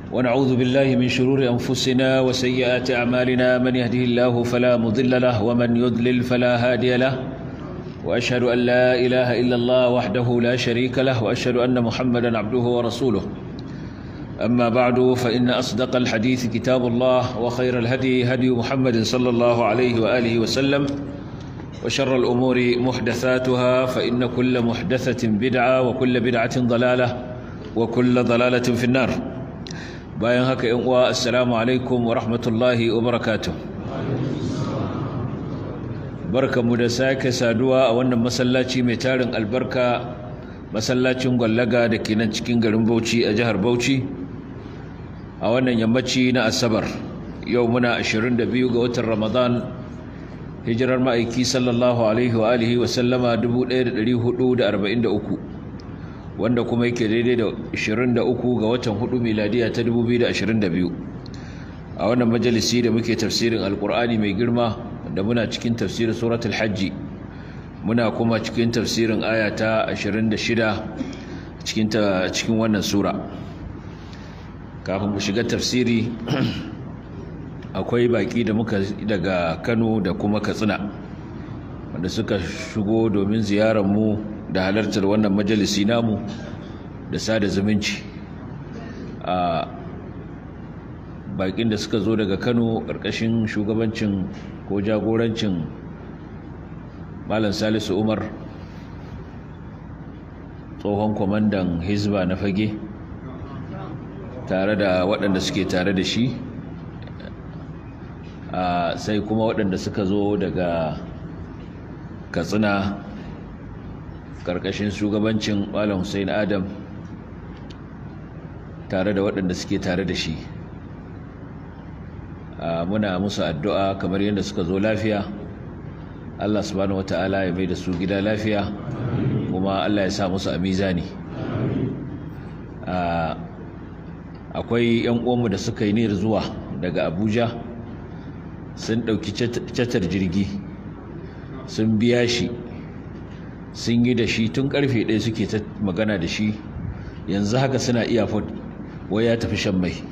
ونعوذ بالله من شرور أنفسنا وسيئات أعمالنا من يهده الله فلا مضل له ومن يضلل فلا هادي له وأشهد أن لا إله إلا الله وحده لا شريك له وأشهد أن محمدا عبده ورسوله أما بعد فإن أصدق الحديث كتاب الله وخير الهدي هدي محمد صلى الله عليه وآله وسلم وشر الأمور محدثاتها فإن كل محدثة بدعة وكل بدعة ضلالة وكل ضلالة في النار bayan haka yan uwa assalamu alaikum wa rahmatullahi wa barakatuh barkamu da sake saduwa a wannan masallaci mai tarin albarka masallacin gwallaga da ke nan cikin garin Bauchi a jihar Bauchi a wannan yammaci na asabar yau muna 22 ga watan Ramadan hijirar ma'aiki sallallahu alaihi wa alihi wa sallama 1443 wanda kuma yake daidai da 23 ga watan 4 miladiya ta 2022 a wannan majalisi da muke tafsirin alkur'ani mai girma da muna cikin tafsirin suratul hajji muna kuma cikin tafsirin aya ta 26 cikin cikin wannan sura kafin mu shiga tafsiri akwai baki da muka daga Kano da kuma Katsina wanda suka shigo domin ziyarar mu da halartar wannan majalisi namu da sada zumunci a bakin da suka zo daga kano ƙarƙashin shugabancin ko jagorancin malam salisu umar tsohon kwamandan hizba na fage tare da waɗanda suke tare da shi sai kuma waɗanda suka zo daga katsina karkashin shugabancin malam Hussein Adam tare da waɗanda suke tare da shi muna musu addu'a kamar yadda suka zo lafiya Allah subhanahu wata'ala ya mai da su gida lafiya kuma Allah ya sa musu a mizani akwai yan uwanmu da suka yi niyyar zuwa daga Abuja sun ɗauki catar jirgi sun biya shi sun yi da shi tun karfe ɗaya suke ta magana da shi yanzu haka suna iya fod wai ya tafi shan mai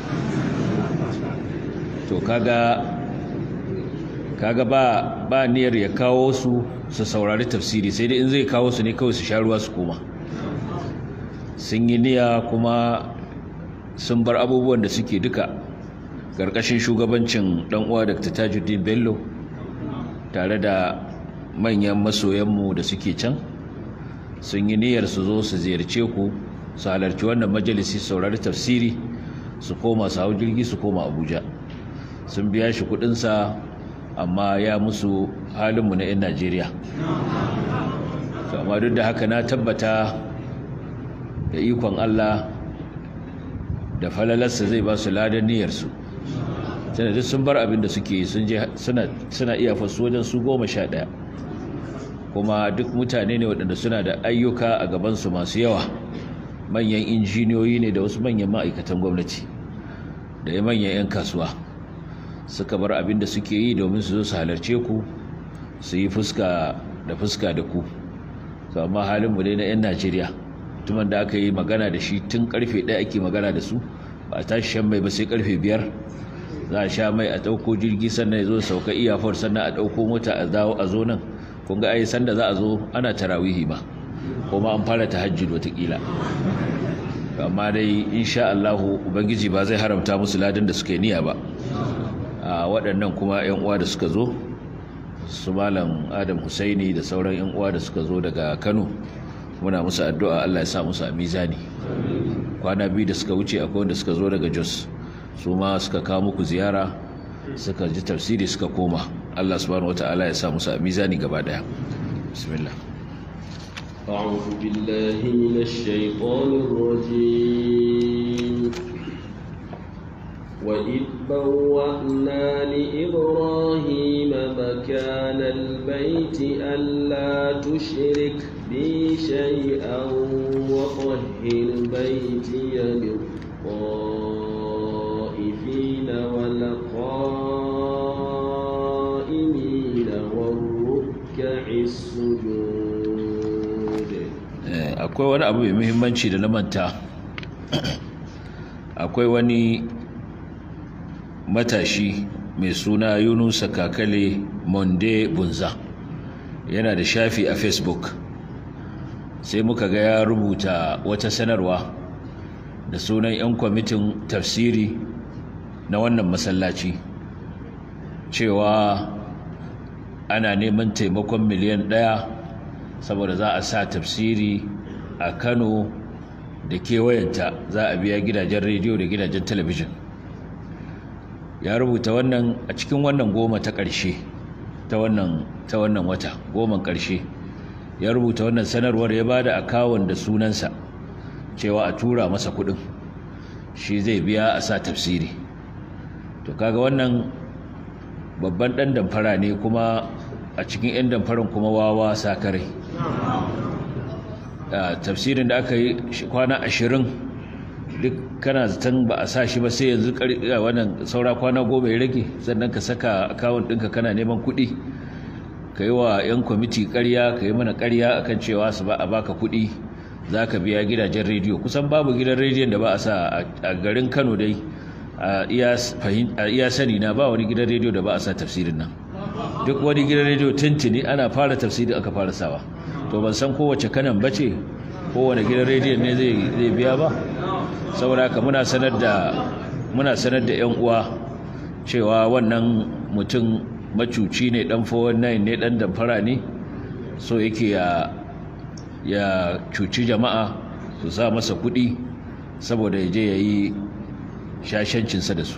to kaga kaga ba ba niyyar ya kawo su su saurari tafsiri sai dai in zai kawo su ne kawai su sha ruwa su koma sun yi niyya kuma sun bar abubuwan da suke duka ƙarƙashin shugabancin ɗan uwa Dr. Tajuddin Bello tare da manyan masoyanmu da suke can sun yi niyyar su zo su ziyarce ku su halarci wannan majalisi saurari tafsiri su koma su hau jirgi su koma abuja sun biya shi kudinsa amma ya musu halinmu na 'yan najeriya amma duk da haka na tabbata da ikon allah da falalarsa zai ba su ladan niyyarsu tana duk sun bar abin da suke suna iya fasu wajen su goma sha ɗaya kuma duk mutane ne waɗanda suna da ayyuka a gabansu masu yawa manyan injiniyoyi ne da wasu manyan ma'aikatan gwamnati da ya manyan 'yan kasuwa suka bar abin da suke yi domin su zo su halarce ku su yi fuska da fuska da ku su amma halinmu dai na 'yan najeriya tuman da aka yi magana da shi tun karfe ɗaya ake magana da su ba a tashi shan mai ba sai karfe biyar za a sha mai a ɗauko jirgi sannan ya zo sauka iyafar sannan a ɗauko mota a dawo a zo nan kun ga ai sanda za a zo ana tarawihi ma kuma an fara tahajjud watakila amma dai insha Allah ubangiji ba zai haramta musu ladan da suka yi niyya ba a waɗannan kuma ƴan uwa da suka zo su malam Adam Husaini da sauran ƴan uwa da suka zo daga Kano muna musu addu'a Allah ya sa musu a mizani kwana biyu da suka wuce akwai wanda suka zo daga Jos su ma suka kawo muku ziyara suka ji tafsiri suka koma Allah subhanahu wata'ala ya sa musu a mizani gaba daya bismillah أعوذ بالله من الشيطان الرجيم وإذ بوأنا لإبراهيم مكان البيت ألا تشرك بي شيئا وطهر بيتي للطائفين والقائمين والركع السجود akwai wani abu mai muhimmanci da na manta akwai wani matashi mai suna yunusa kakale monde bunza yana da shafi a facebook sai muka ga ya rubuta wata sanarwa da sunan 'yan kwamitin tafsiri na wannan masallaci cewa ana neman taimakon miliyan ɗaya saboda za a sa tafsiri a kano da kewayenta za a biya gidajen rediyo da gidajen talabijin ya rubuta wannan a cikin wannan goma ta ƙarshe ta wannan ta wannan wata goman ƙarshe ya rubuta wannan sanarwar ya bada akawun da sunansa cewa a tura masa kuɗin shi zai biya a sa tafsiri to kaga wannan babban ɗan damfara ne kuma a cikin 'yan damfaran kuma wawa sakare tafsirin da aka yi kwana ashirin duk kana zaton ba a sa shi ba sai yanzu wannan saura kwana goma ya rage sannan ka saka akawun ɗinka kana neman kuɗi ka yi wa 'yan kwamiti ƙarya ka yi mana ƙarya akan cewa su ba a baka kuɗi za ka biya gidajen rediyo kusan babu gidan rediyon da ba a sa a garin kano dai a iya sani na ba wani gidan rediyo da ba a sa tafsirin nan duk wani gidan rediyo tuntuni ana fara tafsiri aka fara sawa to ban san kowace kanan bace kowane gidan rediyon ne zai biya ba saboda haka muna sanar da muna sanar da yan uwa cewa wannan mutum macuci ne dan 419 ne dan damfara ne so yake ya ya cuci jama'a su sa masa kuɗi saboda ya je ya yi shashancinsa da su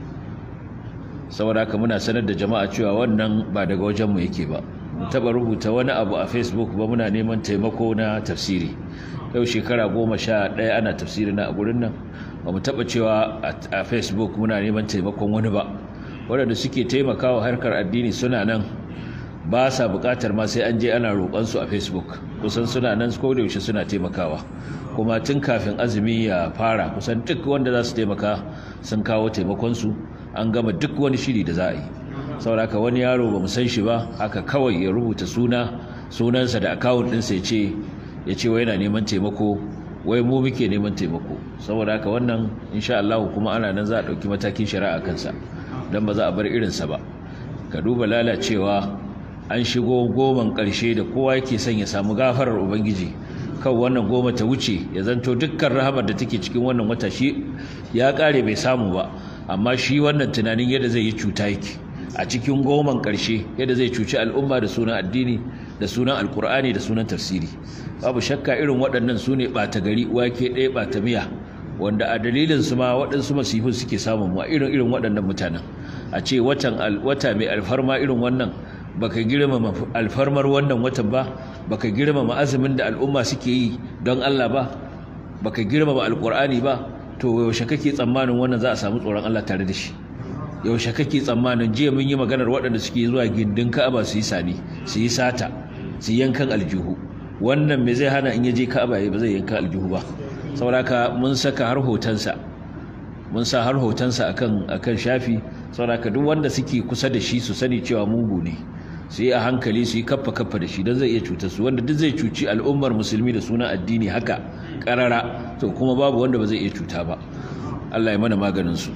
saboda haka muna sanar da jama'a cewa wannan ba daga wajenmu yake ba mu taɓa rubuta wani abu a facebook ba muna neman taimako na tafsiri yau shekara goma sha ɗaya ana tafsiri na a gurin nan ba mu taɓa cewa a facebook muna neman taimakon wani ba waɗanda suke taimakawa harkar addini suna nan ba sa buƙatar ma sai an je ana roƙonsu a facebook kusan suna nan ko da yaushe suna taimakawa kuma tun kafin azumi ya fara kusan duk wanda za su taimaka sun kawo taimakonsu an gama duk wani shiri da za a yi sauraka wani yaro ba mu san shi ba haka kawai ya rubuta suna sunansa da akawun ɗinsa ya ce ya ce wai yana neman taimako wai mu muke neman taimako saboda haka wannan insha Allah kuma ana nan za a ɗauki matakin shari'a kansa don ba za a bar irinsa ba ka duba lalacewa an shigo goman ƙarshe da kowa yake son ya samu gafarar ubangiji kan wannan goma ta wuce ya zanto dukkan rahamar da take cikin wannan wata shi ya ƙare bai samu ba amma shi wannan tunanin yadda zai yi cuta yake a cikin goman ƙarshe yadda zai cuci al'umma da sunan addini da sunan alkur'ani da sunan tafsiri babu shakka irin waɗannan su ne ɓata gari wake ɗaya ɓata miya wanda a dalilin su ma waɗansu masifin suke samun mu a irin irin waɗannan mutanen a ce watan wata mai alfarma irin wannan baka girmama alfarmar wannan watan ba baka girmama azumin da al'umma suke yi don Allah ba baka girmama alkur'ani ba to yaushe kake tsammanin wannan za a samu tsoron Allah tare da shi yaushe kake tsammanin jiya mun yi maganar waɗanda suke zuwa gindin Ka'aba su yi sani su yi sata su yankan aljihu wannan me zai hana in ya je Ka'aba ba zai yanka aljihu ba saboda mun saka har hotonsa mun sa har hotonsa akan akan shafi saboda duk wanda suke kusa da shi su sani cewa mugu ne su yi a hankali su yi kaffa kaffa da shi don zai iya cutar su wanda duk zai cuci al'ummar musulmi da sunan addini haka karara to kuma babu wanda ba zai iya cuta ba Allah ya mana maganin su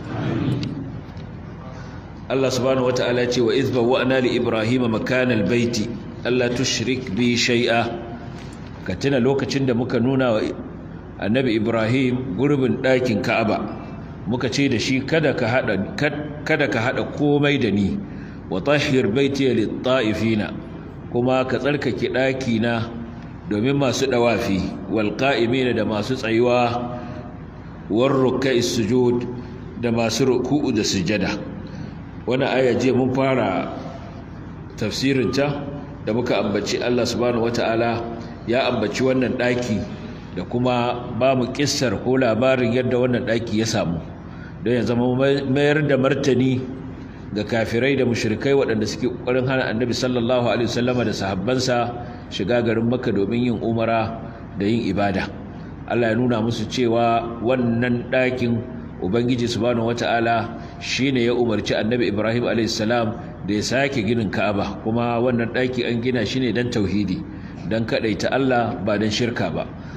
Allah subhanahu wata'ala ya ce wa izba wa'na li ibrahima makanal baiti Allah tushrik bi shay'a ka tuna lokacin da muka nuna wa annabi ibrahim gurbin ɗakin ka'aba muka ce da shi kada ka hada kada ka hada komai da ni wa tahhir baiti lit ta'ifina kuma ka tsarkake ɗaki na domin masu dawafi wal qa'imina da masu tsayuwa war ruk'a'is sujud da masu ruku'u da sujada wannan aya je mun fara tafsirin ta da muka ambaci Allah subhanahu wataala ya ambaci wannan ɗaki da kuma ba mu kissar ko labarin yadda wannan ɗaki ya samu don ya zama mayar da martani ga kafirai da mushrikai waɗanda suke ƙoƙarin hana annabi sallallahu alaihi wasallama da sahabbansa shiga garin makka domin yin umara da yin ibada Allah ya nuna musu cewa wannan ɗakin ubangiji subhanahu wata'ala shine ya umarci annabi ibrahim alaihi salam da ya sake ginin ka'aba kuma wannan ɗaki an gina shi ne don tauhidi don kaɗaita Allah ba don shirka ba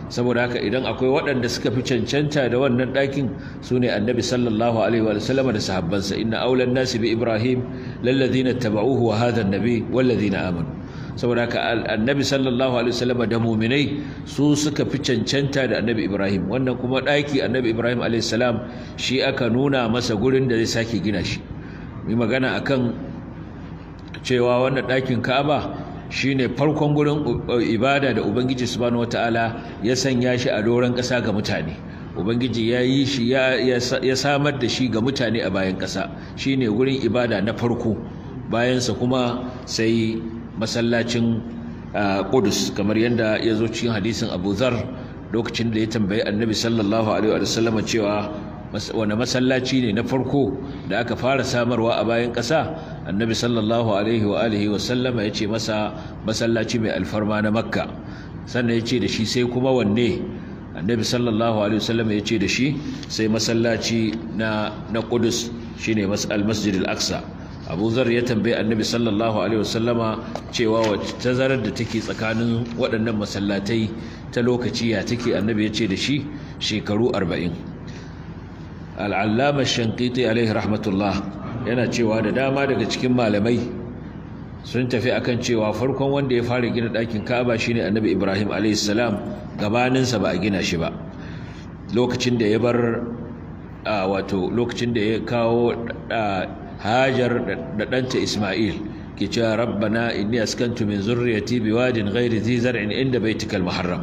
saboda haka idan akwai waɗanda suka fi cancanta da wannan ɗakin su ne annabi sallallahu alaihi wa sallam da sahabbansa inna aulan nasi bi ibrahim lallazina tabauhu wa hadha annabi wallazina amanu saboda haka annabi sallallahu alaihi wa sallam da mu'minai su suka fi cancanta da annabi ibrahim wannan kuma ɗaki annabi ibrahim alaihi salam shi aka nuna masa gurin da zai sake gina shi mai magana akan cewa wannan ɗakin ka'aba shine farkon gurin ibada da ubangiji subhanahu wataala ya sanya shi a doron ƙasa ga mutane ubangiji ya yi shi ya samar da shi ga mutane a bayan ƙasa shine gurin ibada na farko bayansa kuma sai masallacin Qudus kamar yadda ya zo cikin hadisin Abu Zar lokacin da ya tambayi Annabi sallallahu alaihi wa sallam cewa wani masallaci ne na farko da aka fara samarwa a bayan ƙasa annabi sallallahu alaihi wa alihi wa sallama ya ce masa masallaci mai alfarma na makka sannan ya ce da shi sai kuma wanne annabi sallallahu alaihi wa sallama ya ce da shi sai masallaci na na kudus shine al-masjid al-aqsa abu zar ya tambayi annabi sallallahu alaihi wa sallama cewa wacce tazarar da take tsakanin waɗannan masallatai ta lokaci ya take annabi ya ce da shi shekaru arba'in al'allama shankiti alaihi rahmatullah yana cewa da dama daga cikin malamai sun tafi akan cewa farkon wanda ya fara gina ɗakin ka'aba shine annabi ibrahim alaihi salam gabaninsa ba a gina shi ba lokacin da ya bar wato lokacin da ya kawo hajar da ɗanta isma'il ke cewa rabbana inni askantu min zurriyati biwadin ghairi zi zar'in inda baitikal muharram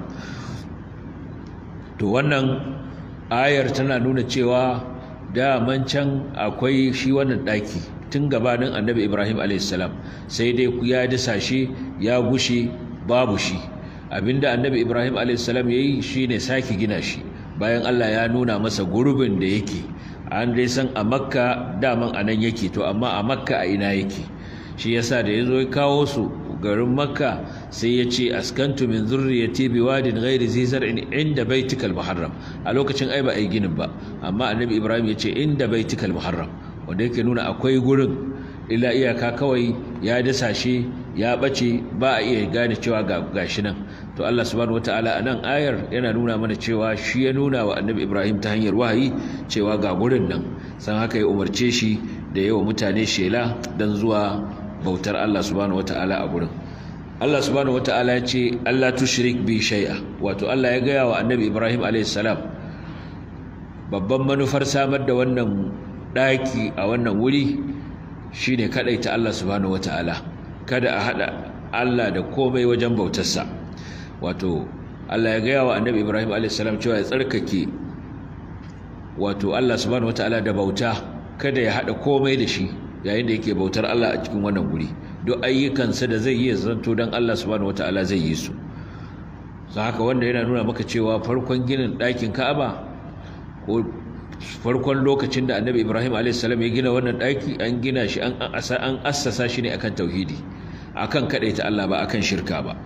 to wannan ayar tana nuna cewa daman can akwai shi wannan ɗaki tun gabanin annabi ibrahim a.s. sai dai ya dasa shi ya gushe babu shi abinda annabi ibrahim a.s. ya yi shi ne sake gina shi bayan allah ya nuna masa gurbin da yake an dai san a makka daman a nan yake to amma a makka a ina yake shi yasa da ya zo ya kawo su garin makka sai ya ce askantu min zurriyati biwadin ghairi zi zar'in inda baitikal muharram a lokacin ai ba ai ginin ba amma annabi ibrahim ya ce inda baitikal muharram wanda yake nuna akwai gurin illa iyaka kawai ya dasa shi ya bace ba a iya gane cewa ga gashi nan to Allah subhanahu wataala a nan ayar yana nuna mana cewa shi ya nuna wa annabi ibrahim ta hanyar wahayi cewa ga gurin nan san haka ya umarce shi da yawa mutane shela dan zuwa bautar Allah subhanahu wata'ala a gurin Allah subhanahu wata'ala ya ce Allah tushrik bi shay'a wato Allah ya gaya wa Annabi Ibrahim alayhis salam babban manufar samar da wannan daki a wannan wuri shine kadaita Allah subhanahu wata'ala kada a hada Allah da komai wajen bautarsa wato Allah ya gaya wa Annabi Ibrahim alayhis salam cewa ya tsarkake wato Allah subhanahu wata'ala da bauta kada ya hada komai da shi yayin da yake bautar Allah a cikin wannan guri duk ayyukansa da zai yi zanto dan Allah subhanahu wataala zai yi su sai haka wanda yana nuna maka cewa farkon ginin ɗakin Ka'aba ko farkon lokacin da Annabi Ibrahim a.s. ya gina wannan ɗaki an gina shi an an assasa shi ne akan tauhidi akan kadaita Allah ba akan shirka ba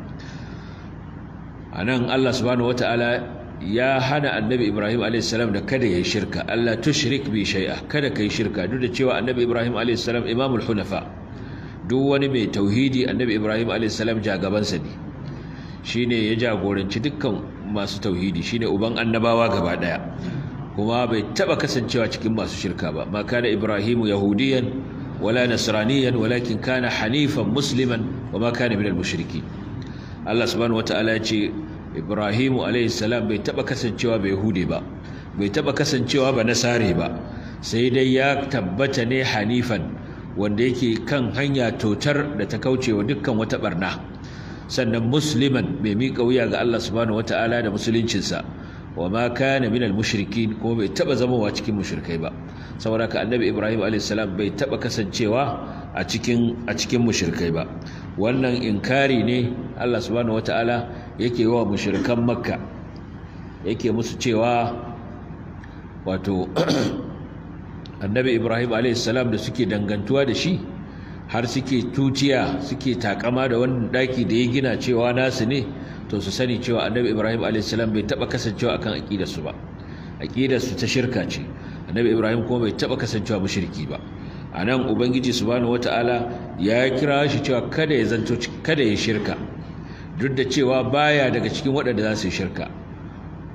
anan Allah subhanahu wataala ya hana annabi ibrahim a.s. da kada ya yi shirka allah tushrik bi shay'a kada ka yi shirka duk da cewa annabi ibrahim a.s. imamul hunafa duk wani mai tauhidi annabi ibrahim a.s. jagabansa ne shine ya jagoranci dukkan masu tauhidi shine uban annabawa gaba daya kuma bai taba kasancewa cikin masu shirka ba ma kana ibrahimu yahudiyan wala nasraniyan walakin kana hanifan musliman wa ma kana minal mushriki allah subhanahu wataala ya ce ibrahimu salam bai taba kasancewa bai hude ba bai taba kasancewa ba nasare ba sai dai ya tabbata ne hanifan wanda yake kan hanya totar da ta kaucewa dukkan wata barna sannan musliman mai miƙa wuya ga Allah subhanahu wata'ala da musuluncinsa wa ma kana minal mushrikin kuma bai taba zamowa cikin mushrikai ba saboda ka annabi ibrahim salam bai taba kasancewa a cikin a cikin mushrikai ba wannan inkari ne Allah subhanahu wata'ala yake wa mushrikan makka yake musu cewa wato annabi ibrahim alaihissalam da suke dangantuwa da shi har suke tutiya suke takama da wannan daki da ya gina cewa nasu ne to su sani cewa annabi ibrahim alaihissalam bai taba kasancewa akan aqidarsu ba aqidarsu ta shirka ce annabi ibrahim kuma bai taba kasancewa mushriki ba anan ubangiji subhanahu wataala ya kira shi cewa kada ya zanto kada ya shirka duk da cewa baya daga cikin waɗanda za su yi shirka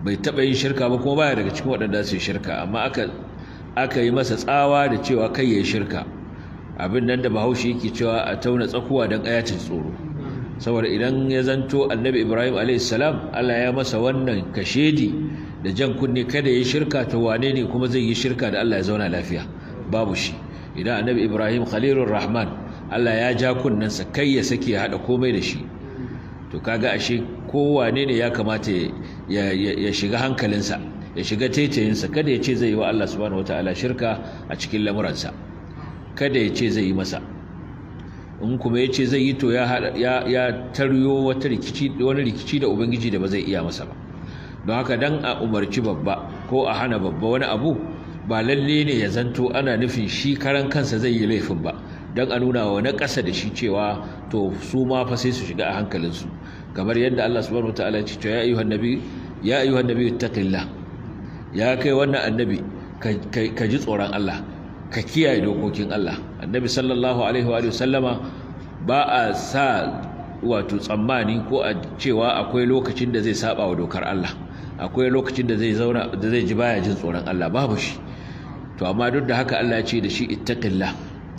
bai taɓa yin shirka ba kuma baya daga cikin waɗanda su yi shirka amma aka aka yi masa tsawa da cewa kai ya yi shirka abin nan da bahaushe yake cewa a tauna tsakuwa don ayatin tsoro saboda idan ya zanto annabi ibrahim a.s. allah ya masa wannan kashedi da jan kunne kada ya yi shirka to wane ne kuma zai yi shirka da allah ya zauna lafiya babu shi idan annabi ibrahim khalilur rahman allah ya ja kunnensa kai ya sake ya haɗa komai da shi to kaga ashe kowane ne ya kamata ya shiga hankalinsa ya shiga taitayinsa kada ya ce zai yi wa Allah subhanahu wataala shirka a cikin lamuransa kada ya ce zai yi masa in kuma ya ce zai yi to ya taryo wata rikici wani rikici da ubangiji da ba zai iya masa ba don haka dan a umarci babba ko a hana babba wani abu ba lalle ne ya zanto ana nufin shi karan kansa zai yi laifin ba don a nuna wa na ƙasa da shi cewa to su ma fa sai su shiga a hankalinsu kamar yadda Allah subhanahu wataala ya ce ya ayyuhan nabi ya ayyuhan nabi ittaqillah ya kai wannan annabi ka ji tsoron Allah ka kiyaye dokokin Allah annabi sallallahu alaihi wa sallama ba a sa wato tsammani ko a cewa akwai lokacin da zai saba wa dokar Allah akwai lokacin da zai zauna da zai ji baya jin tsoron Allah babu shi to amma duk da haka Allah ya ce da shi ittaqillah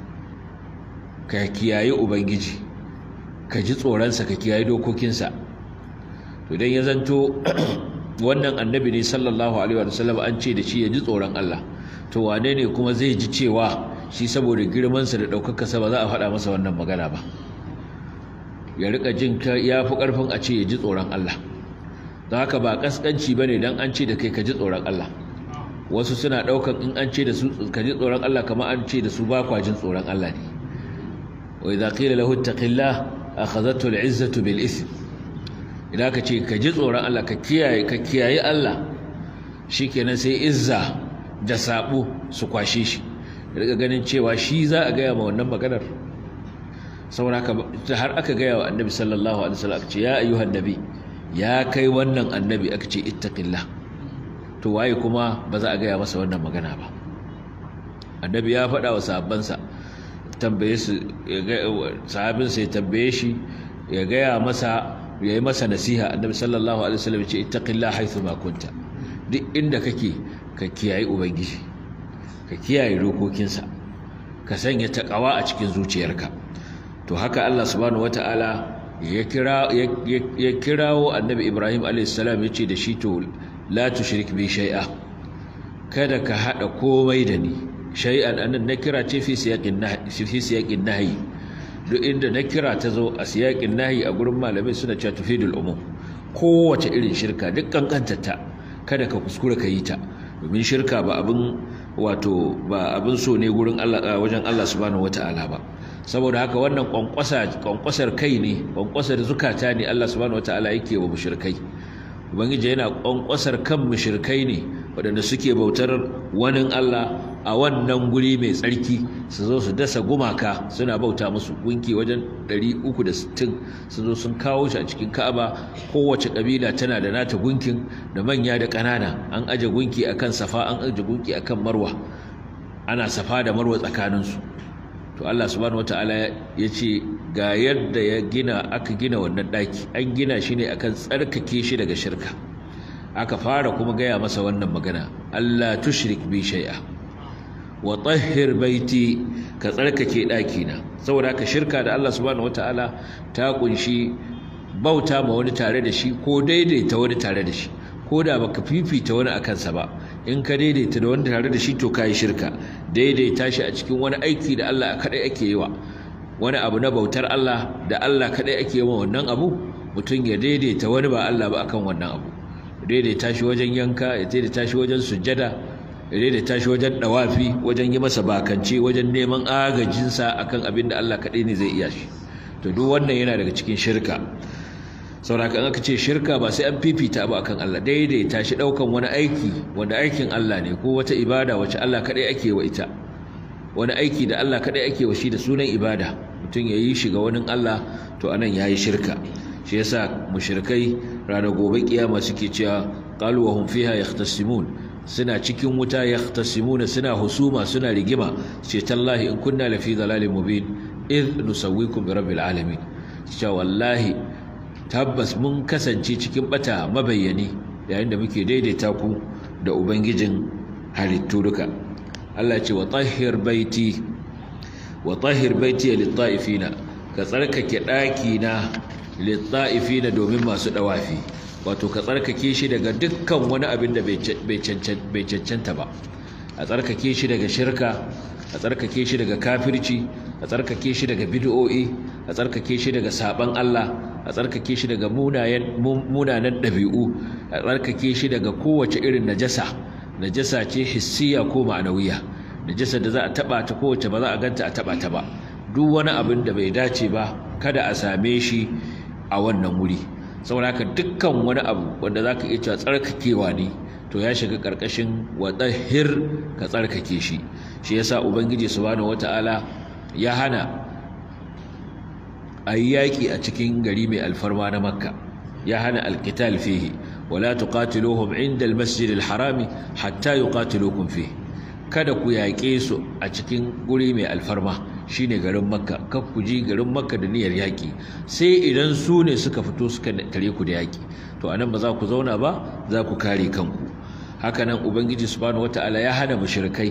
ka kiyaye ubangiji ka ji tsoronsa ka kiyaye dokokinsa to idan ya zanto wannan annabi ne sallallahu alaihi wa sallam an ce da shi ya ji tsoron Allah to wane ne kuma zai ji cewa shi saboda girmansa da ɗaukakarsa ba za a faɗa masa wannan magana ba ya rika jin ya fi ƙarfin a ce ya ji tsoron Allah don haka ba ƙasƙanci ba ne don an ce da kai ka ji tsoron Allah wasu suna ɗaukan in an ce da su ka ji tsoron Allah kamar an ce da su ba kwa jin tsoron Allah ne wa idza qila lahu ittaqillah akhadhatu al'izzatu bil ithm idan ka ce ka ji tsoron Allah ka kiyaye ka kiyaye Allah shikenan sai izza da sabo su kwashe shi daga ganin cewa shi za a gaya ma wannan maganar saboda har aka gaya wa annabi sallallahu alaihi wasallam ce ya ayyuhan nabi ya kai wannan annabi aka ce ittaqillah to waye kuma ba za a gaya masa wannan magana ba annabi ya faɗa wa sahabbansa tambaye su sahabinsa ya tambaye shi ya gaya masa ya yi masa nasiha annabi sallallahu alaihi wasallam ce ittaqillah haythu ma kunta duk inda kake ka kiyaye ubangiji ka kiyaye dokokinsa ka sanya taqwa a cikin zuciyarka to haka Allah subhanahu wataala ya kira ya kirawo annabi Ibrahim alaihi salam yace da shi to la tushrik bi shay'a kada ka hada komai da ni shay'an annan nakira ce fi siyaqin nahy fi siyaqin nahy duk inda nakira ta zo a siyaqin nahy a gurin malamai suna cewa tufidul umum kowace irin shirka duk kankantarta kada ka kuskura ka yi ta domin shirka ba abin wato ba abin so ne gurin Allah wajen Allah subhanahu wataala ba saboda haka wannan kwankwasa kwankwasar kai ne kwankwasar zukata ne Allah subhanahu wataala yake wa mushrikai ubangiji yana kwankwasar kan mushrikai ne waɗanda suke bautar wani Allah a wannan guri mai tsarki su zo su dasa gumaka suna bauta musu gunki wajen 360 sun zo sun kawo shi a cikin Ka'aba kowace kabila tana da nata gunkin da manya da ƙanana an aje gunki akan Safa an aje gunki akan Marwa ana Safa da Marwa tsakaninsu to Allah subhanahu wataala ya ce ga yadda ya gina aka gina wannan daki an gina shi ne akan tsarkake shi daga shirka aka fara kuma gaya masa wannan magana Allah tushrik bi shay'a wa tahhir baiti ka tsarkake daki na saboda ka shirka da Allah subhanahu wataala ta kunshi bauta ma wani tare da shi ko daidaita wani tare da shi ko da baka fifita wani akan sa ba in ka daidaita da wani tare da shi to kai shirka daidaita shi a cikin wani aiki da Allah kadai ake yi wa wani abu na bautar Allah da Allah kadai ake yi wa wannan abu mutum ya daidaita wani ba Allah ba akan wannan abu daidaita shi wajen yanka ya daidaita shi wajen sujjada ya daidaita shi wajen dawafi wajen yi masa bakance wajen neman agajinsa akan abin da Allah kadai ne zai iya shi to duk wannan yana daga cikin shirka sauraka aka ce shirka ba sai an fifita ba akan Allah daidaita shi daukan wani aiki wanda aikin Allah ne ko wata ibada wacce Allah kadai ake wa ita wani aiki da Allah kadai ake wa shi da sunan ibada mutum ya yi shi ga wani Allah to anan yayi shirka shi yasa mushrikai ranar gobe kiyama suke cewa qalu wa hum fiha yahtasimun suna cikin wuta yahtasimuna suna husuma suna rigima ce tallahi in kunna lafi dhalalin mubin id nusawwikum bi rabbil alamin cewa wallahi tabbas mun kasance cikin bata mabayyani yayin da muke daidaita ku da ubangijin halittu duka Allah ce wa tahhir baiti wa tahhir baiti lit-ta'ifina ka tsarkake daki na lit-ta'ifina domin masu dawafi wato ka tsarkake shi daga dukkan wani abin da bai cancanta ba a tsarkake shi daga shirka a tsarkake shi daga kafirci a tsarkake shi daga bid'o'i a tsarkake shi daga saban Allah a tsarkake shi daga munanan ɗabi'u a tsarkake shi daga kowace irin najasa najasa ce hissiya ko ma'anawiya najasa da za a taba ta kowace ba za a ganta a taba ta ba duk wani abin da bai dace ba kada a same shi a wannan wuri saboda haka dukkan wani abu wanda za ka iya cewa tsarkakewa ne to ya shiga ƙarƙashin waɗahir ka tsarkake shi shi yasa ubangiji subhanahu wata'ala ya hana a yi yaƙi a cikin gari mai alfarma na makka ya hana alkital fihi wala tuqatiluhum inda almasjid alharami hatta yuqatilukum fihi kada ku yaƙe su a cikin guri mai alfarma shine garin makka kar ku ji garin makka da niyyar yaƙi sai idan su ne suka fito suka tare ku da yaƙi to anan ba za ku zauna ba za ku kare kanku hakanan ubangiji subhanahu wataala ya hana mushrikai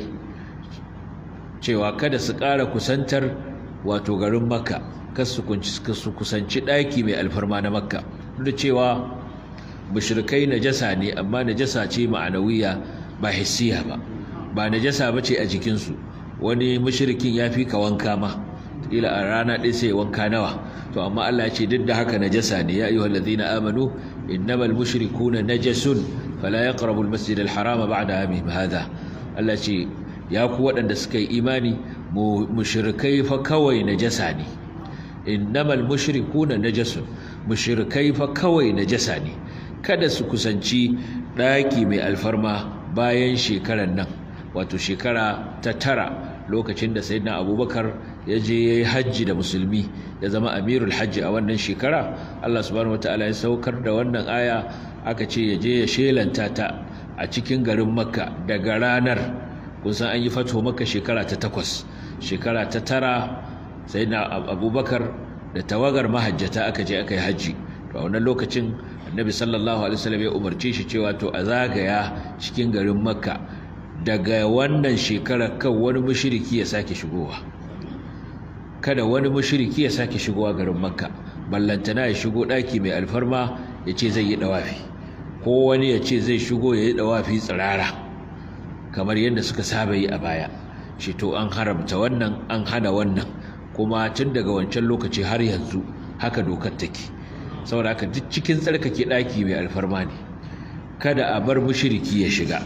cewa kada su ƙara kusantar wato garin makka kar su kusanci ɗaki mai alfarma na makka duk da cewa mushrikai najasa ne amma najasa ce ma'anawiya ba hissiya ba ba najasa bace a jikinsu wani mushrikin ya fi ka wanka ma kila a rana ɗaya sai wanka nawa to amma Allah ya ce duk da haka najasa ne ya ayyuhal ladina amanu innamal mushrikuna najasun fala yaqrabu almasjid alharama ba'da amihim hadha Allah ce ya ku waɗanda suka yi imani mushrikai fa kawai najasa ne innamal mushrikuna najasun mushrikai fa kawai najasa ne kada su kusanci ɗaki mai alfarma bayan shekarar nan wato shekara ta tara lokacin da sayyidina abubakar ya je ya yi hajji da musulmi ya zama amirul hajji a wannan shekara allah subhanahu wataala ya saukar da wannan aya aka ce ya je ya shelanta ta a cikin garin makka daga ranar kusan an yi fato makka shekara ta takwas shekara ta tara sayyidina abubakar da tawagar mahajjata aka je aka yi hajji to a wannan lokacin annabi sallallahu alaihi wasallam ya umarce shi cewa to a zagaya cikin garin makka daga wannan shekarar kan wani mushriki ya sake shigowa kada wani mushriki ya sake shigowa garin makka ballantana ya shigo daki mai alfarma ya ce zai yi dawafi ko wani ya ce zai shigo ya yi dawafi tsirara kamar yadda suka saba yi a baya shi to an haramta wannan an hana wannan kuma tun daga wancan lokaci har yanzu haka dokar take saboda haka duk cikin tsarkake daki mai alfarma ne kada a bar mushriki ya shiga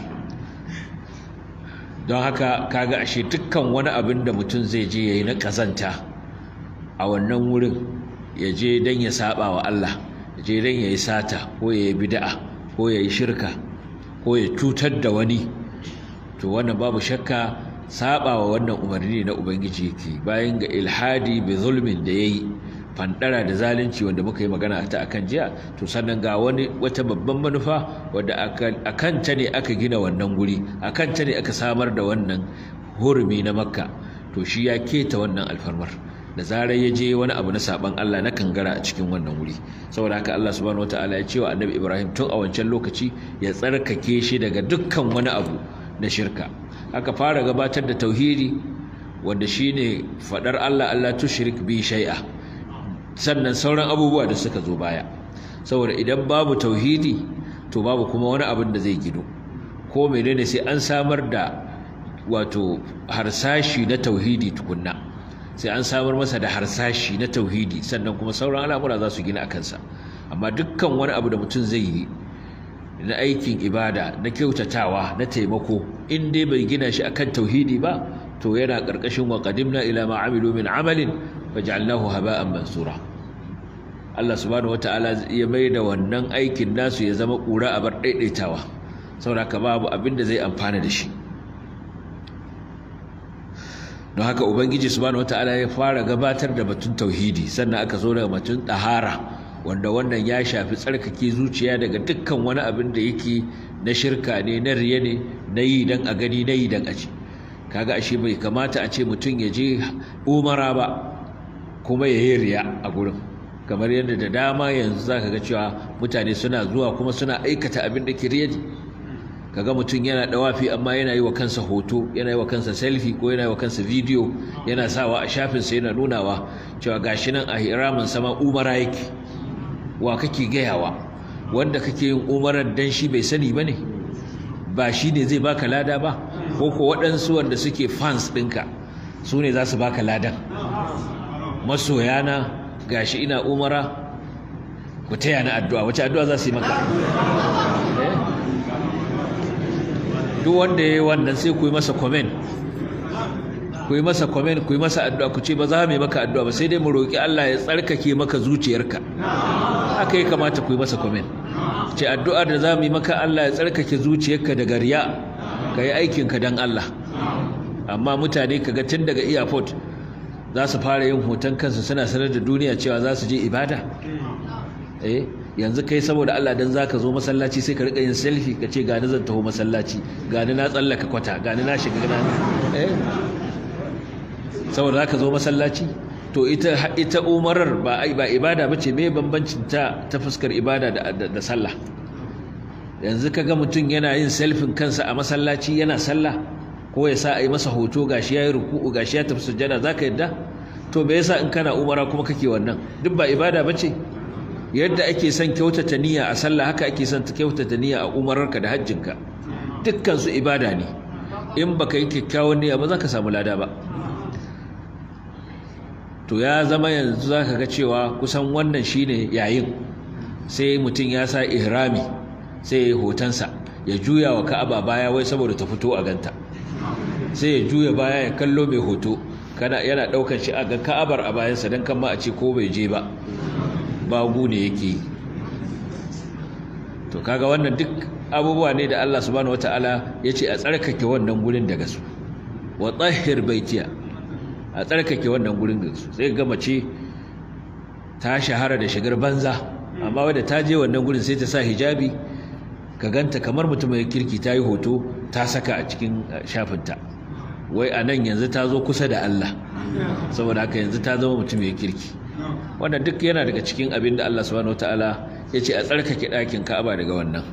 don haka kaga ashe dukkan wani abin da mutum zai je yayi na kazanta a wannan wurin ya je dan ya saba wa Allah ya je dan yayi sata ko yayi bid'a ko yayi shirka ko ya cutar da wani to wannan babu shakka saba wa wannan umarni na ubangiji yake bayan ga ilhadi bi zulmin da yayi fandara da zalunci wanda muka yi magana ta akan jiya to sannan ga wani wata babban manufa wadda akan ta ne aka gina wannan guri akan ta ne aka samar da wannan hurumi na makka to shi ya keta wannan alfarmar da zarar ya je wani abu na saban Allah na kangara a cikin wannan wuri saboda haka Allah subhanahu wataala ya ce wa annabi Ibrahim tun a wancan lokaci ya tsarkake shi daga dukkan wani abu na shirka aka fara gabatar da tauhidi wanda shine fadar Allah Allah tushrik bi shay'a sannan sauran abubuwa da suka zo baya saboda idan babu tauhidi to babu kuma wani abin da zai gido ko menene sai an samar da wato harsashi na tauhidi tukunna sai an samar masa da harsashi na tauhidi sannan kuma sauran al'amura za su gina a kansa amma dukkan wani abu da mutum zai yi na aikin ibada na kyautatawa na taimako in dai bai gina shi akan tauhidi ba to yana ƙarƙashin wa qadimna ila ma amilu min amalin faj'alnahu haba'an mansura Allah subhanahu wataala ya mai da wannan aikin nasu ya zama kura a bar daidaitawa saboda ka babu abin da zai amfana da shi don haka ubangiji subhanahu wataala ya fara gabatar da batun tauhidi sannan aka zo daga batun tahara wanda wannan ya shafi tsarkake zuciya daga dukkan wani abin da yake na shirka ne na riya ne na yi dan a gani na yi dan a ci kaga ashe bai kamata a ce mutum ya je umara ba kuma ya yi riya a gurin kamar yadda da dama yanzu za ka ga cewa mutane suna zuwa kuma suna aikata abin da kiriyadi kaga mutum yana dawafi amma yana yi wa kansa hoto yana yi wa kansa selfie ko yana yi wa kansa video yana sawa a shafinsa yana nunawa cewa gashi nan a hiramin sama umara yake wa kake gayawa wanda kake yin umarar dan shi bai sani bane ba shi ne zai baka lada ba ko ko waɗansu wanda suke fans ɗinka su ne za su baka ladan masoyana gashi ina umara ku taya na addu'a wace addu'a za su yi maka duk wanda ya yi wannan sai ku yi masa komen ku yi masa komen ku yi masa addu'a ku ce ba za mu yi maka addu'a ba sai dai mu roƙi Allah ya tsarkake maka zuciyarka haka ya kamata ku yi masa komen ce addu'ar da za mu yi maka Allah ya tsarkake zuciyarka daga riya ka yi aikinka don Allah amma mutane kaga tun daga airport za su fara yin hoton kansu suna sanar da duniya cewa za su je ibada eh yanzu kai saboda Allah dan zaka zo masallaci sai ka rika yin selfie ka ce gani zan taho masallaci gani na tsallaka kwata gani na shiga gani eh saboda zaka zo masallaci to ita ita umarar ba ba ibada bace me bambancin ta ta fuskar ibada da da sallah yanzu kaga mutum yana yin selfie kansa a masallaci yana sallah ko ya sa a yi masa hoto gashi yayi ruku'u gashi ya tafi sujjada zaka yadda to me yasa in kana umara kuma kake wannan duk ba ibada bace yadda ake son kyautata niyya a sallah haka ake son ta kyautata niyya a umararka da hajjinka dukkan su ibada ne in baka yi kyakkyawan niyya ba za ka samu lada ba to ya zama yanzu za ka ga cewa kusan wannan shine yayin sai mutum ya sa ihrami sai ya yi hotonsa ya juya wa ka'aba baya wai saboda ta fito a ganta sai ya juya baya ya kallo mai hoto kana yana ɗaukar shi a ga ka'abar a bayansa don kan ma a ce ko bai je ba babu ne yake to kaga wannan duk abubuwa ne da Allah subhanahu wataala yace a tsarkake wannan gurin daga su wa tahhir baitiya a tsarkake wannan gurin daga su sai ga mace ta shahara da shigar banza amma wanda ta je wannan gurin sai ta sa hijabi ka ganta kamar mutum mai kirki ta yi hoto ta saka a cikin shafinta wai a nan yanzu ta zo kusa da Allah saboda haka yanzu ta zama mutum mai kirki wannan duk yana daga cikin abin da Allah subhanahu wataala ya ce a tsarkake ɗakin Ka'aba daga wannan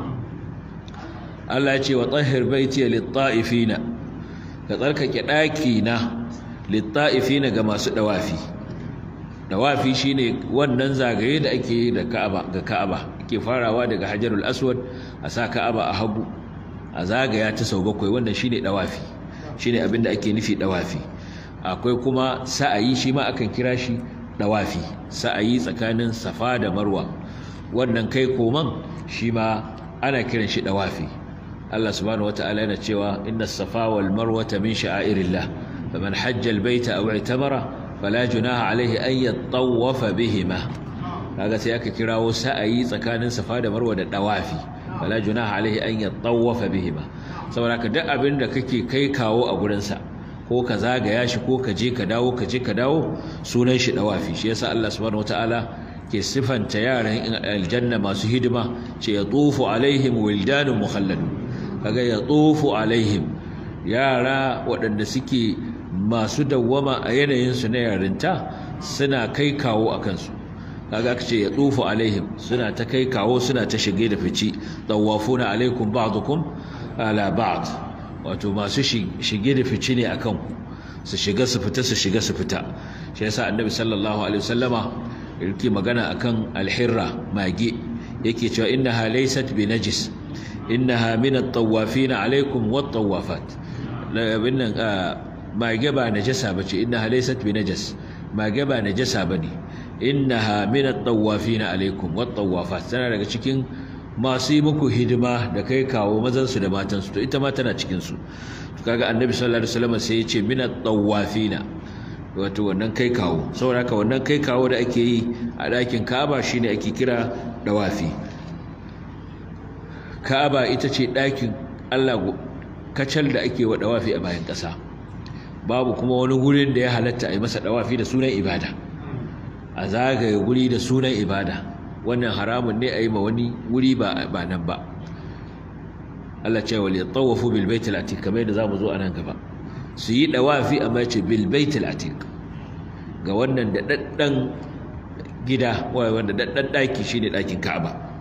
Allah ya ce wa tahhir baiti lit-ta'ifina ka tsarkake ɗakina lit-ta'ifina ga masu dawafi dawafi shine wannan zagaye da ake da Ka'aba ga Ka'aba ake farawa daga Hajarul Aswad a sa Ka'aba a hagu a zagaya ta sau bakwai wannan shine dawafi shine abin da ake nufi dawafi akwai kuma sa'ayi shi ma akan kira shi dawafi sa'ayi tsakanin safa da marwa wannan kai koman shi ma ana kiran shi dawafi Allah subhanahu wata'ala yana cewa inna safa wal marwata min sha'airillah faman hajja al baita aw i'tamara fala junaha alayhi an yatawafa bihima kaga sai aka kirawo sa'ayi tsakanin safa da marwa da dawafi fala junaha alayhi an yatawafa bihima saboda ka duk abin da kake kai kawo a gurin sa ko ka zagaya shi ko ka je ka dawo ka je ka dawo sunan shi dawafi shi yasa Allah subhanahu wataala ke sifanta yaran aljanna masu hidima ce ya tufu alaihim wildanun mukhalladun kaga ya tufu alaihim yara waɗanda suke masu dawwama a yanayin su na yarinta suna kai kawo a kansu kaga aka ce ya tufu alaihim suna ta kai kawo suna ta shige da fici tawafuna alaikum ba'dukum ala ba'd wato masu shige da fice ne akan su shiga su fita su shiga su fita shi yasa annabi sallallahu alaihi wasallama yake magana akan alhirra mage yake cewa innaha laysat binajis innaha min at-tawafin alaikum wat-tawafat labinnan mage ba najasa bace innaha laysat binajas mage ba najasa bane innaha min at-tawafin alaikum wat-tawafat tana daga cikin masu yi muku hidima da kai kawo mazansu da matansu to ita ma tana cikinsu kaga annabi sallallahu alaihi wasallam sai ya ce minat tawafina wato wannan kai kawo saboda haka wannan kai kawo da ake yi a ɗakin Ka'aba shine ake kira dawafi Ka'aba ita ce ɗakin Allah kacal da ake wa dawafi a bayan ƙasa babu kuma wani gurin da ya halatta a yi masa dawafi da sunan ibada a zagaye guri da sunan ibada wannan haramun ne a yi ma wani wuri ba nan ba Allah ce wal yatawafu bil baitil atiq kamar yadda zamu zo a nan gaba su yi dawafi amma ce bil baitil atiq ga wannan da daddan gida wanda daddan daki shine dakin Ka'aba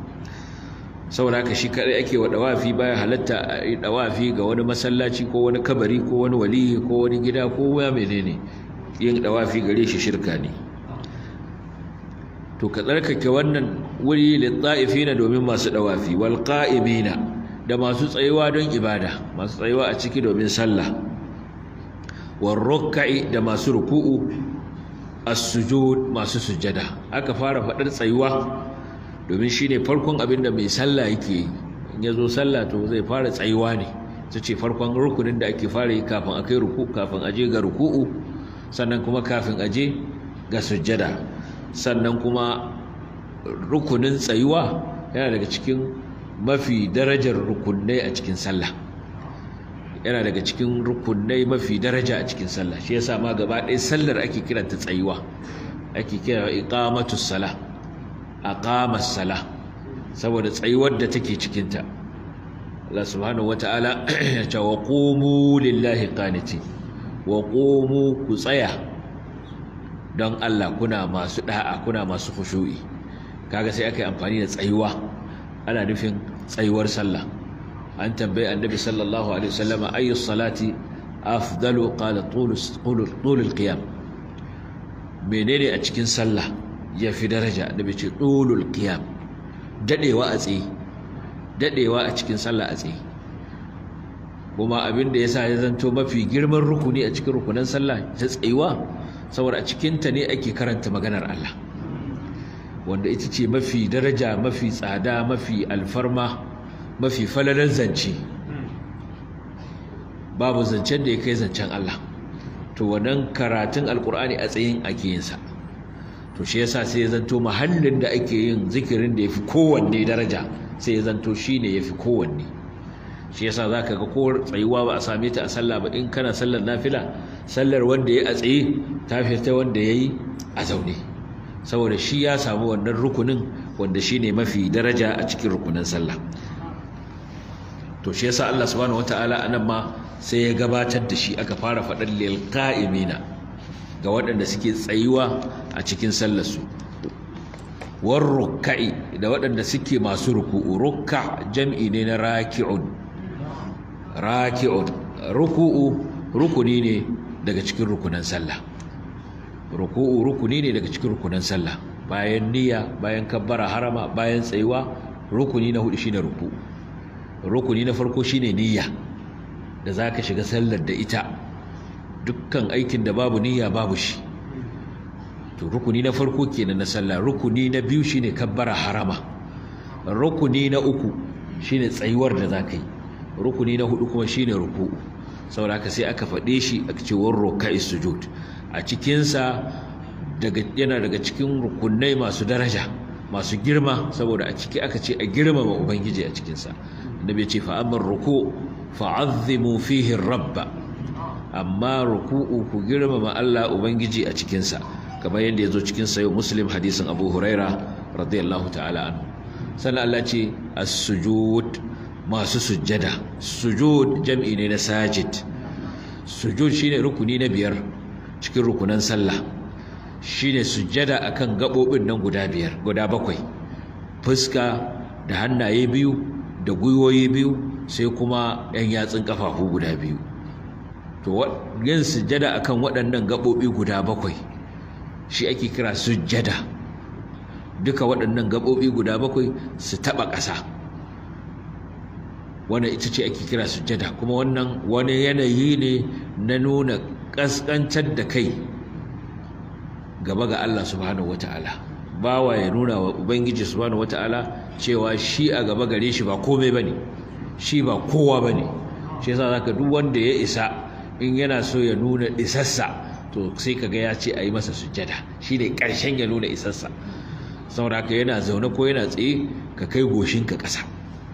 saboda haka shi kadai ake wa dawafi baya halatta a yi dawafi ga wani masallaci ko wani kabari ko wani waliyi ko wani gida ko ya menene yin dawafi gare shi shirka ne to ka tsarkake wannan wuri lit-ta'ifina domin masu dawafi wal qa'imina da masu tsayuwa don ibada masu tsayuwa a ciki domin sallah war ruk'i da masu ruku'u as-sujud masu sujada aka fara fadar tsayuwa domin shine farkon abin da mai sallah yake in yazo sallah to zai fara tsayuwa ne ce farkon rukunin da ake fara yi kafin akai ruku kafin aje ga ruku'u sannan kuma kafin aje ga sujada sannan kuma rukunin tsayuwa yana daga cikin mafi darajar rukunai a cikin sallah yana daga cikin rukunai mafi daraja a cikin sallah shi yasa ma gaba ɗaya sallar ake kiranta tsayuwa ake kira iqamatus sala aqamas sala saboda tsayuwar da take cikin ta Allah subhanahu wataala ya ce wa qumu lillahi qanitin wa qumu ku tsaya don Allah kuna masu da'a kuna masu khushu'i kaga sai aka yi amfani da tsayuwa ana nufin tsayuwar sallah an tambayi annabi sallallahu alaihi wasallama ayyus salati afdalu qala tulus tulul qiyam menene a cikin sallah yafi daraja annabi ce tulul qiyam dadewa a tsaye dadewa a cikin sallah a tsaye kuma abin da yasa ya zanto mafi girman rukuni a cikin rukunan sallah ta tsayuwa saboda a cikin ta ne ake karanta maganar Allah wanda ita ce mafi daraja mafi tsada mafi alfarma mafi falalar zance babu zancen da ya kai zancen Allah to wannan karatun alkur'ani a tsayin ake yinsa to shi yasa sai ya zanto mahallin da ake yin zikirin da ya fi kowanne daraja sai ya zanto shi ne ya fi kowanne shi yasa za ka ga ko tsayuwa ba a same ta a sallah ba in kana sallar nafila sallar wanda ya a tsaye ta fi ta wanda ya yi a zaune saboda shi ya samu wannan rukunin wanda shi ne mafi daraja a cikin rukunin sallah to shi yasa Allah subhanahu wataala anan ma sai ya gabatar da shi aka fara faɗar lil qa'imina ga waɗanda suke tsayuwa a cikin sallar su war ruk'i da waɗanda suke masu ruku'u ruk'a jam'i ne na raki'un raki'un ruku'u rukuni ne daga cikin rukunan sallah ruku'u rukuni ne daga cikin rukunan sallah bayan niyya bayan kabbara harama bayan tsayuwa rukuni na hudu shine ruku'u rukuni na farko shine niyya da zaka shiga sallar da ita dukkan aikin da babu niyya babu shi to rukuni na farko kenan na sallah rukuni na biyu shine kabbara harama rukuni na uku shine tsayuwar da zaka yi rukuni na hudu kuma shine ruku'u saboda haka sai aka faɗe shi a cewar ruka'i sujud a cikinsa yana daga cikin rukunai masu daraja masu girma saboda a ciki aka ce a girmama ubangiji a cikinsa annabi ce fa amma ruku fa'azzimu fihi rabba amma ruku'u ku girmama Allah ubangiji a cikinsa kamar yadda yazo cikin sayo muslim hadisin abu huraira radiyallahu ta'ala anhu sannan Allah ce as-sujud masu sujjada sujud jam'i ne na sajid sujud shine rukuni na biyar cikin rukunan sallah shine sujjada akan gabobin nan guda biyar guda bakwai fuska da hannaye biyu da gwiwoyi biyu sai kuma yan yatsun kafafu guda biyu to yin sujjada akan waɗannan gabobi guda bakwai shi ake kira sujjada duka waɗannan gabobi guda bakwai su taɓa ƙasa wannan ita ce ake kira sujjada kuma wannan wani yanayi ne na nuna ƙasƙantar da kai gaba ga Allah subhanahu wata'ala bawa ya nuna wa ubangiji subhanahu wata'ala cewa shi a gaba gare shi ba komai bane shi ba kowa bane shi yasa zaka duk wanda ya isa in yana so ya nuna isassa to sai kaga ya ce ayi masa sujjada shine karshen ya nuna isassa saboda haka yana zaune ko yana tsaye ka kai goshin ka ƙasa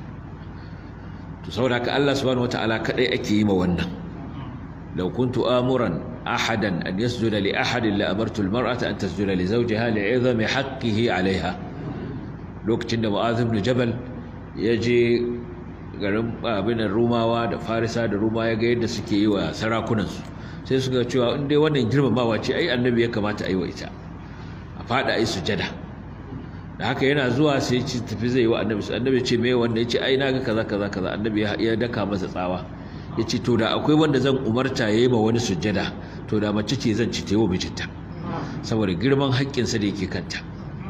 to saboda haka Allah subhanahu wata'ala kadai ake yi ma wannan law kuntu amuran ahadan an yasjuda li ahadin la amartu almar'ata an tasjuda li zawjiha li'izami haqqihi 'alayha lokacin da Mu'adh ibn Jabal ya je garin abin Rumawa da Farisa da Ruma ya ga yadda suke yi wa sarakunan su sai suka cewa in dai wannan girmamawa ce ai annabi ya kamata a yi wa ita a fada ai sujada da haka yana zuwa sai ci tafi zai yi wa annabi annabi ce me wanda yace ai naga kaza kaza kaza annabi ya daka masa tsawa yace to da akwai wanda zan umarta yayi ma wani sujjada to da mace ce zan ci ta yi wa mijinta saboda girman haƙƙinsa da yake kanta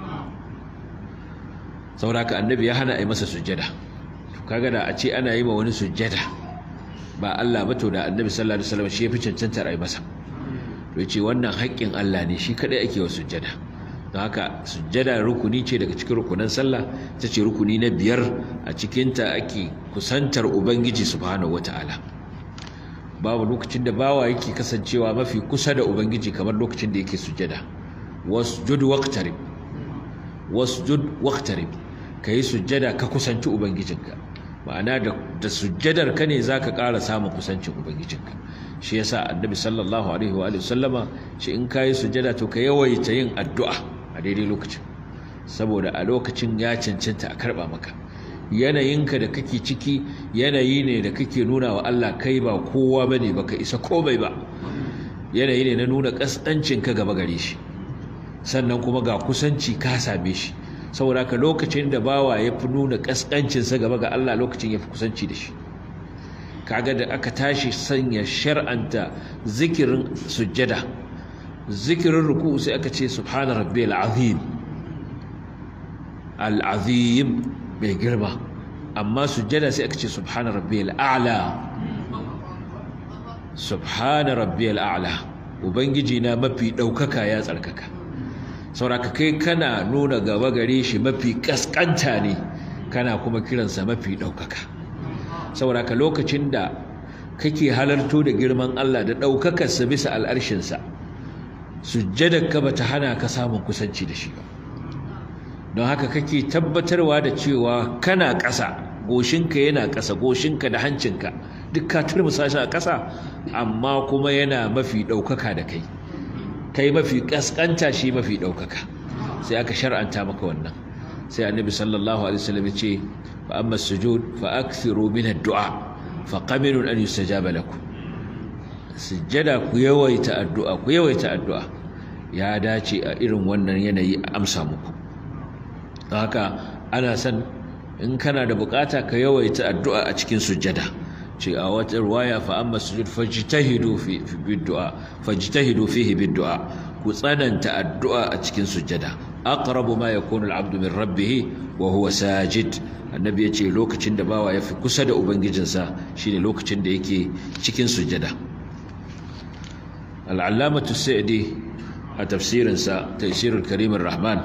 saboda haka annabi ya hana a yi masa sujjada to kaga da a ce ana yi ma wani sujjada ba Allah ba to da annabi sallallahu alaihi wasallam shi ya fi cancantar a yi masa to yace wannan haƙƙin Allah ne shi kadai ake wa sujjada don haka sujjada rukuni ce daga cikin rukunan sallah ta ce rukuni na biyar a cikinta ake kusantar ubangiji subhanahu wata'ala babu lokacin da bawa yake kasancewa mafi kusa da ubangiji kamar lokacin da yake sujjada wasjud waqtarib wasjud waqtarib kai sujjada ka kusanci ubangijinka ma'ana da da sujjadar ka ne zaka ƙara samun kusancin ubangijinka shi yasa annabi sallallahu alaihi wa alihi sallama shi in kai sujjada to ka yawaita yin addu'a a daidai lokacin saboda a lokacin ya cancanta a karba maka yanayinka da kake ciki yanayi ne da kake nuna wa Allah kai ba kowa bane baka isa komai ba yanayi ne na nuna kasancin ka gaba gare shi sannan kuma ga kusanci ka same shi saboda ka lokacin da bawa ya fi nuna kaskancin sa gaba ga Allah lokacin ya fi kusanci da shi kaga da aka tashi sanya shar'anta zikirin sujjada zikirin ruku sai aka ce subhana rabbiyal azim al azim mai girma amma sujjada sai aka ce subhana rabbiyal a'la subhana rabbiyal a'la ubangiji na mafi daukaka ya tsarkaka sauraka kai kana nuna gaba gare shi mafi kaskanta ne kana kuma kiransa mafi daukaka sauraka lokacin da kake halarto da girman Allah da daukakarsa bisa al'arshinsa sujjadarka bata hana ka samun kusanci da shi ba don haka kake tabbatarwa da cewa kana ƙasa goshinka yana ƙasa goshinka da hancinka duk ka turmusa shi a ƙasa amma kuma yana mafi ɗaukaka da kai kai mafi ƙasƙanta shi mafi ɗaukaka sai aka shar'anta maka wannan sai annabi sallallahu alaihi wasallam ya ce fa amma sujud fa akthiru min ad-du'a fa qabilun an yustajaba lakum sujjada ku yawaita addu'a ku yawaita addu'a ya dace a irin wannan yanayi a amsa muku don haka ana son in kana da bukata ka yawaita addu'a a cikin sujjada ce a wata ruwaya fa amma sujud fajtahidu fi bid'a fajtahidu fihi bid'a ku tsananta addu'a a cikin sujjada aqrabu ma yakunu al-'abdu min rabbih wa huwa sajid annabi yace lokacin da bawa yafi kusa da ubangijinsa shine lokacin da yake cikin sujjada al-allamatu sa'di a tafsirinsa taysirul karim ar-rahman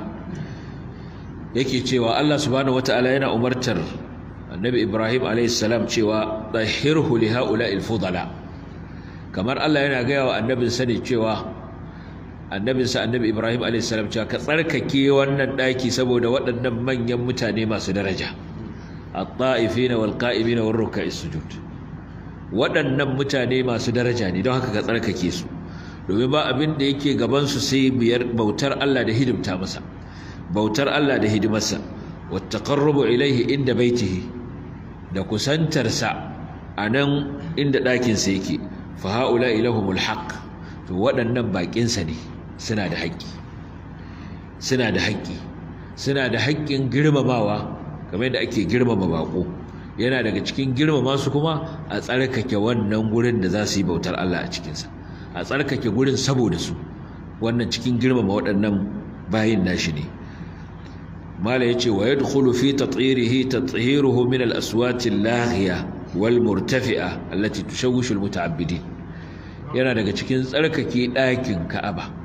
yake cewa Allah subhanahu wataala yana umartar annabi Ibrahim a.s. cewa ɗahirhu li ha'ula'il fudala kamar Allah yana gaya wa annabinsa ne cewa annabinsa annabi Ibrahim a.s. cewa ka tsarkake wannan ɗaki saboda waɗannan manyan mutane masu daraja at-ta'ifina wal qa'imina war ruk'a'is sujud waɗannan mutane masu daraja ne don haka ka tsarkake su domin ba abin da yake gaban su sai biyar bautar Allah da hidimta masa bautar Allah da hidimarsa wattaqarrubu ilaihi inda baitihi da kusantarsa a nan inda ɗakinsa yake fa haula ilahumul haqq to waɗannan baƙinsa ne suna da haƙƙi suna da haƙƙi suna da haƙƙin girmamawa kamar yadda ake girmama baƙo yana daga cikin girmama su kuma a tsarkake wannan gurin da za su yi bautar Allah a cikinsa a tsarkake gurin saboda su wannan cikin girmama waɗannan bayin nashi ne mala yace wa yadkhulu fi tathhirihi tathiruhu min al-aswat al-laghiya wal murtafi'a allati tushawwishu al-muta'abbidin yana daga cikin tsarkake ɗakin Ka'aba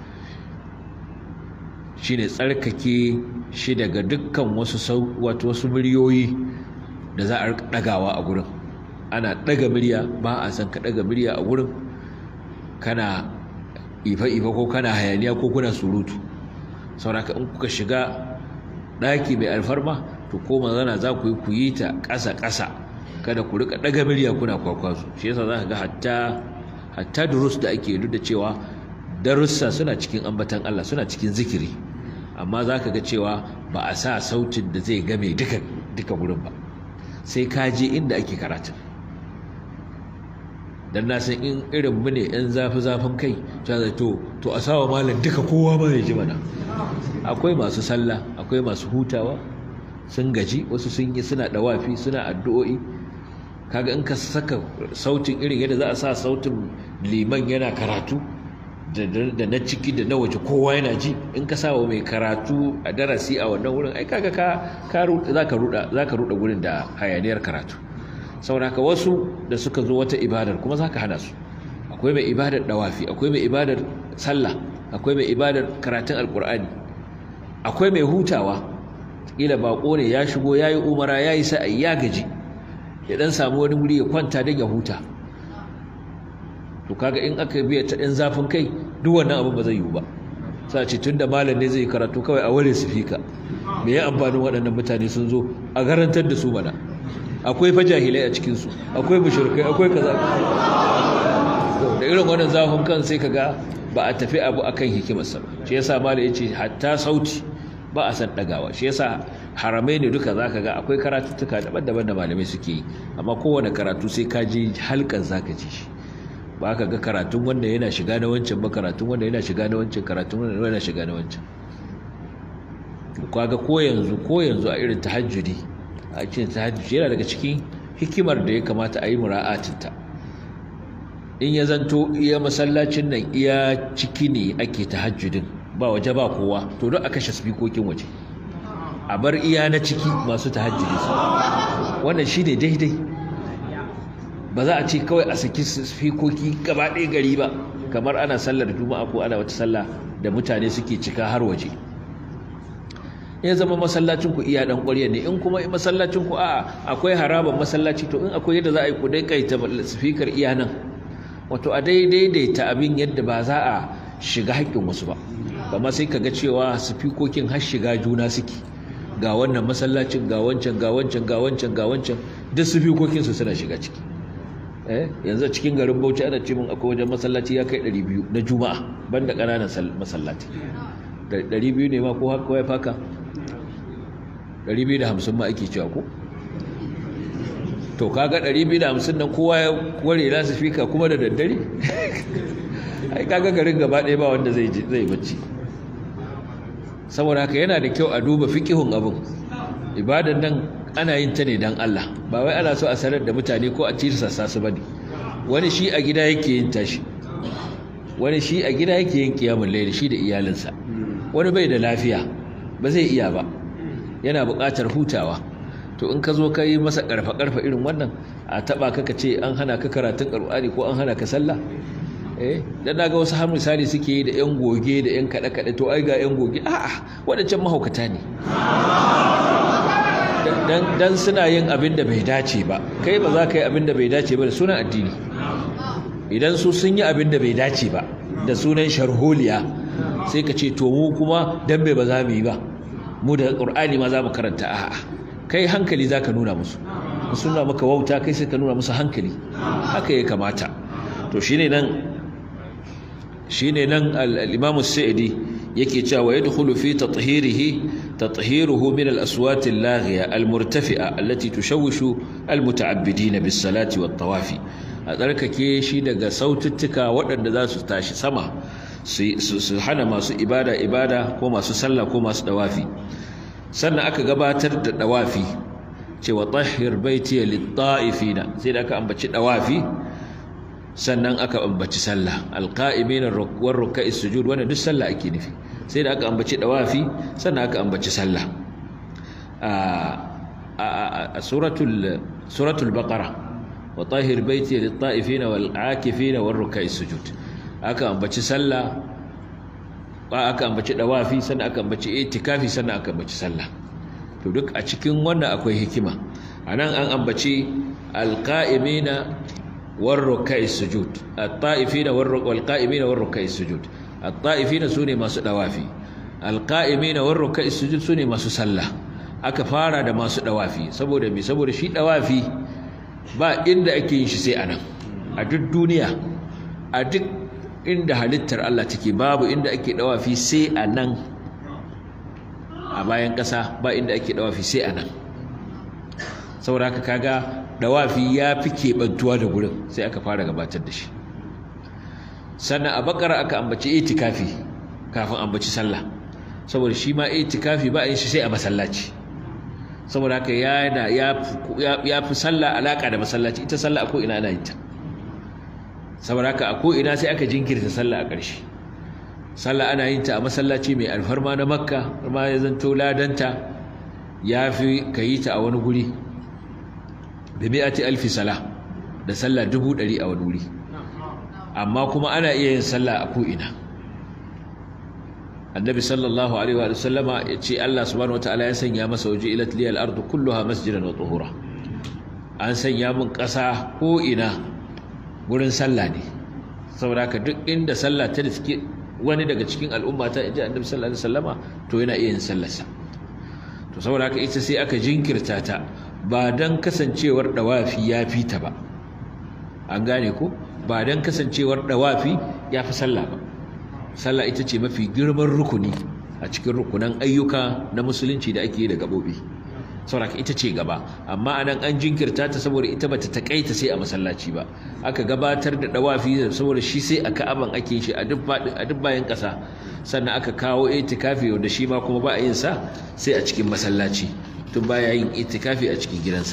shine tsarkake shi daga dukkan wasu wato wasu muryoyi da za a dagawa a gurin ana daga murya ba a san ka daga murya a gurin kana ifa-ifa ko kana hayaniya ko kuna surutu sauraka in kuka shiga ɗaki mai alfarma to ko mazana za ku yi ku yi ta ƙasa-ƙasa kada ku rika ɗaga murya kuna kwakwazo shi yasa za ka ga hatta hatta durus da ake duk da cewa darussa suna cikin ambatan Allah suna cikin zikiri amma za ka ga cewa ba a sa sautin da zai game duka duka gurin ba sai ka je inda ake karatun dan na san in irin mu ne yan zafi zafin kai ta to to a sawa malam duka kowa ma ya ji mana akwai masu sallah akwai masu hutawa sun gaji wasu sun yi suna dawafi suna addu'o'i kaga in ka saka sautin irin yadda za a sa sautin liman yana karatu da na ciki da na waje kowa yana ji in ka sa wa mai karatu a darasi a wannan wurin ai kaga ka za ka ruda za ka ruda gurin da hayaniyar karatu saboda haka wasu da suka zo wata ibadar kuma za ka hana su akwai mai ibadar dawafi akwai mai ibadar sallah akwai mai ibadar karatun alkur'ani akwai mai hutawa kila bako ne ya shigo yayi umara yayi sa'ai ya gaji ya dan samu wani wuri ya kwanta don ya huta to kaga in aka biya ta ɗan zafin kai duk wannan abu ba zai yiwu ba sa ce tunda malam ne zai karatu kawai a ware sifika me ya amfanin waɗannan mutane sun zo a garantar da su mana akwai fa jahilai a cikin su akwai mushrikai akwai kaza da irin wannan zafin kan sai kaga ba a tafi abu akan hikimarsa ba shi yasa malam yace hatta sauti ba a san dagawa shi yasa haramai ne duka zaka ga akwai karatuttuka daban-daban da malamai suke yi amma kowane karatu sai ka ji halkan zaka ji shi ba ka ga karatun wanda yana shiga na wancan ba karatun wanda yana shiga na wancan karatun wanda yana shiga na wancan kaga ko yanzu ko yanzu a irin tahajjudi a cikin tahajjudi yana daga cikin hikimar da ya kamata a yi mura'atinta in ya zanto iya masallacin nan iya ciki ne ake tahajjudin ba waje ba kowa to don a kashe spikokin waje a bar iya na ciki masu tahajjudi su wannan shi ne daidai ba za a ce kawai a saki spikoki gaba ɗaya gari ba kamar ana sallar juma'a ko ana wata sallah da mutane suke cika har waje ya zama masallacin ku iya dan ƙwarya ne in kuma masallacin ku a'a akwai haraban masallaci to in akwai yadda za a yi ku dai kaita speaker iya nan wato a daidaita abin yadda ba za a shiga haƙƙin wasu ba amma sai kaga cewa spikokin har shiga juna suke ga wannan masallacin ga wancan ga wancan ga wancan ga wancan duk spikokin su suna shiga ciki eh yanzu cikin garin Bauchi ana ce min akwai wajen masallaci ya kai 200 na Juma'a banda ƙananan masallaci 200 ne ma ko haka ya faka 250 ma ake cewa ko to kaga 250 nan kowa ya kware lasifika kuma da daddare ai kaga garin gaba ɗaya ba wanda zai zai bacci saboda haka yana da kyau a duba fiqihun abin ibadan nan ana yin ta ne dan Allah ba wai ana so a sanar da mutane ko a cirsasa su bane wani shi a gida yake yin tashi wani shi a gida yake yin kiyamul layl shi da iyalinsa wani bai da lafiya ba zai iya ba yana buƙatar hutawa to in ka zo ka yi masa ƙarfa-ƙarfa irin wannan a taɓa ka ka ce an hana ka karatun ƙar'ani ko an hana ka sallah eh dan naga wasu har misali suke yi da yan goge da yan kaɗe-kaɗe to ai ga yan goge a'a waɗancan mahaukata ne dan suna yin abin da bai dace ba kai ba za ka yi abin da bai dace ba da sunan addini idan su sun yi abin da bai dace ba da sunan sharholiya sai ka ce to mu kuma dan bai ba za mu yi ba mu da ƙur'ani ma za mu karanta a'a kai hankali za ka nuna musu suna maka wauta kai sai ka nuna musu hankali haka ya kamata to shine nan shine nan al-Imam Sa'idi yake cewa yadkhulu fi tathhirihi tathiruhu min al-aswat al-laghiya al-murtafi'a allati tushawwishu al-muta'abbidin bis-salati wat-tawafi a tsarkake shi daga saututtuka waɗanda za su tashi sama su hana masu ibada ibada ko masu sallah ko masu dawafi sannan aka gabatar da dawafi cewa tahhir baiti lit-ta'ifina sai da aka ambaci dawafi sannan aka ambaci sallah alqa'imina war ruk'i sujud wannan duk sallah ake nufi sai da aka ambaci dawafi sannan aka ambaci sallah a suratul suratul baqara wa tahhir baiti lit-ta'ifina wal-'akifina war ruk'i sujud aka ambaci sallah aka ambaci dawafi sannan aka ambaci itikafi sannan aka ambaci sallah to duk a cikin wannan akwai hikima anan an ambaci alqa'imina war ruk'i sujud at-ta'ifina war qa'imina war ruk'i sujud at-ta'ifina sune masu dawafi alqa'imina war ruk'i sujud sune masu sallah aka fara da masu dawafi saboda me saboda shi dawafi ba inda ake yin shi sai anan a duk duniya a duk inda halittar Allah take babu inda ake dawafi sai a nan a bayan ƙasa ba inda ake dawafi sai a nan saboda haka kaga dawafi ya fi keɓantuwa da gurin sai aka fara gabatar da shi sannan a bakara aka ambaci itikafi kafin ambaci sallah saboda shi ma itikafi ba a yin shi sai a masallaci saboda haka yana ya fi sallah alaka da masallaci ita sallah a ko ina ana yin ta saboda haka a ko ina sai aka jinkirta sallah a ƙarshe sallah ana yin ta a masallaci mai alfarma na makka ma ya zanto ladanta ya fi ka yi ta a wani guri da mi'ati alfi sala da sallah dubu ɗari a wani wuri amma kuma ana iya yin sallah a ko'ina annabi sallallahu alaihi wa sallama ya ce Allah subhanahu wa ta'ala ya sanya masa waje ilat liyal ardu kulluha masjidan wa tuhura an sanya mun ƙasa ko'ina wurin sallah ne saboda haka duk inda sallah ta riske wani daga cikin al'umma ta inji annabi sallallahu alaihi wasallama to yana iya yin sallarsa to saboda haka ita sai aka jinkirta ta ba dan kasancewar dawafi ya fi ta ba an gane ko ba dan kasancewar dawafi ya fi sallah ba sallah ita ce mafi girman rukuni a cikin rukunan ayyuka na musulunci da ake yi da gabobi saboda ita ce gaba amma anan an jinkirta ta saboda ita bata takaita sai a masallaci ba aka gabatar da dawafi saboda shi sai a ka'aban ake shi a duk a duk bayan kasa sannan aka kawo itikafi wanda shi ma kuma ba a yin sa sai a cikin masallaci tun baya yin itikafi a cikin gidansa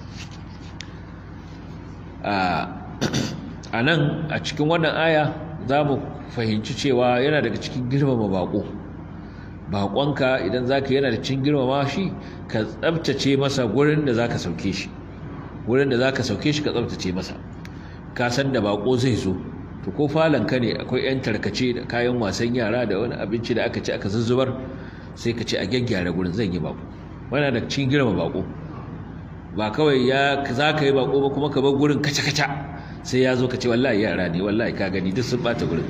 a nan a cikin wannan aya za mu fahimci cewa yana daga cikin girmama bako baƙonka idan za ka yana da cin girmama shi ka tsabtace masa gurin da za ka sauke shi gurin da za ka sauke shi ka tsabtace masa ka san da baƙo zai zo to ko falonka ne akwai 'yan tarkace da kayan wasan yara da wani abinci da aka ci aka zuzzubar sai ka ce a gyaggyara gurin zan yi baƙo wani da cin girma baƙo ba kawai ya za ka yi baƙo ba kuma ka bar gurin kaca-kaca sai ya zo ka ce wallahi yara ne wallahi ka gani duk sun bata gurin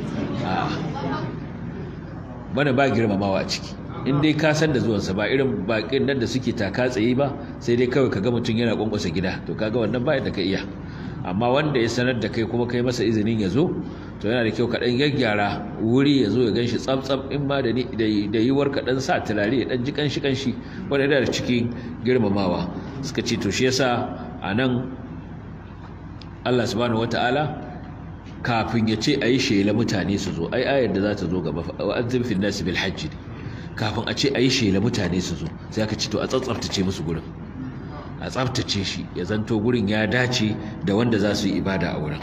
bana ba girmamawa a ciki in dai ka san da zuwansa ba irin bakin nan da suke taka tsaye ba sai dai kawai kaga mutum yana kwankwasa gida to kaga wannan ba da ka iya amma wanda ya sanar da kai kuma kai masa izinin ya zo to yana da kyau ka dan gyaggyara wuri ya zo ya ganshi tsab in ma da da yiwuwar ka dan sa turare ya dan ji kanshi kanshi wanda yana da cikin girmamawa suka ce to shi yasa anan Allah subhanahu wataala kafin ya ce a yi shela mutane su zo ai ayar da za ta zo gaba wa'azzin fil nasi bil hajji kafin a ce a yi shela mutane su zo sai aka ce to a tsatsaftace musu gurin a tsaftace shi ya zanto gurin ya dace da wanda za su yi ibada a wurin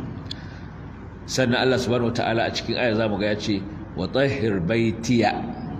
sannan Allah subhanahu wataala a cikin ayar zamu ga ya ce wa tahhir baitiya